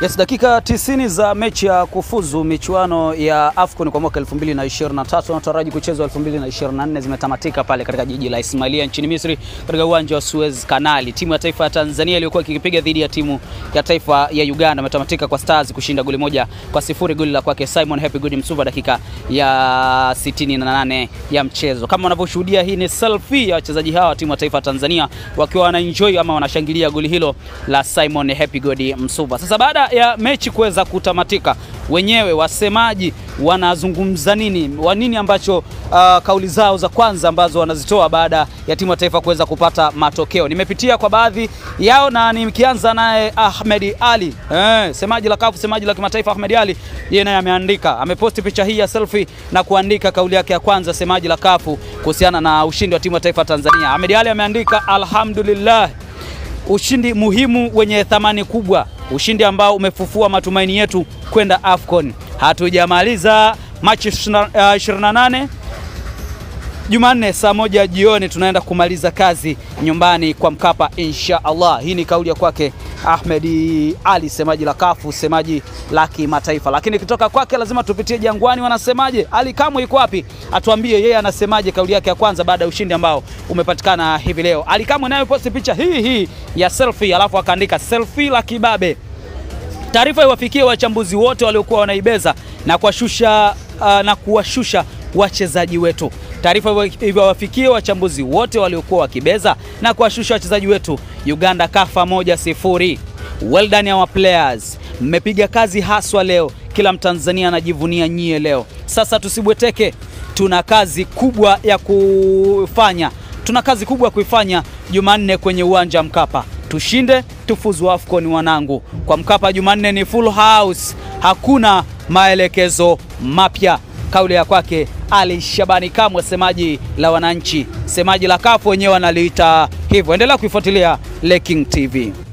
Yes, dakika 90 za mechi ya kufuzu michuano ya AFCON kwa mwaka 2023 nataraji kuchezwa 2024 zimetamatika pale katika jiji la Ismailia nchini Misri katika uwanja wa Suez Kanali. Timu ya taifa ya Tanzania iliyokuwa ikipiga dhidi ya timu ya taifa ya Uganda imetamatika kwa Stars kushinda goli moja kwa sifuri, goli la kwake Simon Happy Good Msuva dakika ya 68 ya mchezo. Kama unavyoshuhudia, hii ni selfie ya wachezaji hawa wa timu ya taifa ya Tanzania wakiwa wanaenjoy ama wanashangilia goli hilo la Simon Happy Good Msuva. Sasa baada ya mechi kuweza kutamatika, wenyewe wasemaji wanazungumza nini, wa nini ambacho uh, kauli zao za kwanza ambazo wanazitoa baada ya timu ya taifa kuweza kupata matokeo. Nimepitia kwa baadhi yao na nikianza naye Ahmed Ali eh, semaji la kafu, semaji la kimataifa Ahmed Ali, yeye naye ameandika, ameposti picha hii ya selfie na kuandika kauli yake ya kwanza, semaji la kafu kuhusiana na ushindi wa timu ya taifa Tanzania. Ahmed Ali ameandika alhamdulillah, ushindi muhimu wenye thamani kubwa, ushindi ambao umefufua matumaini yetu kwenda AFCON. Hatujamaliza Machi 28 Jumanne saa moja jioni tunaenda kumaliza kazi nyumbani kwa Mkapa insha Allah. Hii ni kauli ya kwake Ahmed Ali, semaji la kafu, semaji la kimataifa. Lakini kutoka kwake lazima tupitie Jangwani, wanasemaje? Ali Kamwe yuko wapi? Atuambie yeye anasemaje kauli yake ya kwanza baada ya ushindi ambao umepatikana hivi leo. Ali Kamwe naye posti picha hii hii ya selfie, alafu akaandika selfie la kibabe. Taarifa iwafikie wachambuzi wote waliokuwa wanaibeza na kuwashusha uh, na kuwashusha wachezaji wetu. Taarifa iwafikie wachambuzi wote waliokuwa wakibeza na kuwashusha wachezaji wetu. Uganda kafa moja sifuri. Well done our players, mmepiga kazi haswa leo. Kila Mtanzania anajivunia nyie leo. Sasa tusibweteke, tuna kazi kubwa ya kufanya, tuna kazi kubwa ya kuifanya Jumanne kwenye uwanja wa Mkapa. Tushinde tufuzu AFCON wanangu. Kwa Mkapa Jumanne ni full house, hakuna maelekezo mapya. Kauli ya kwake Ali Shabani Kamwe, semaji la wananchi, semaji la kafu wenyewe wanaliita hivyo. Endelea kuifuatilia Leking TV.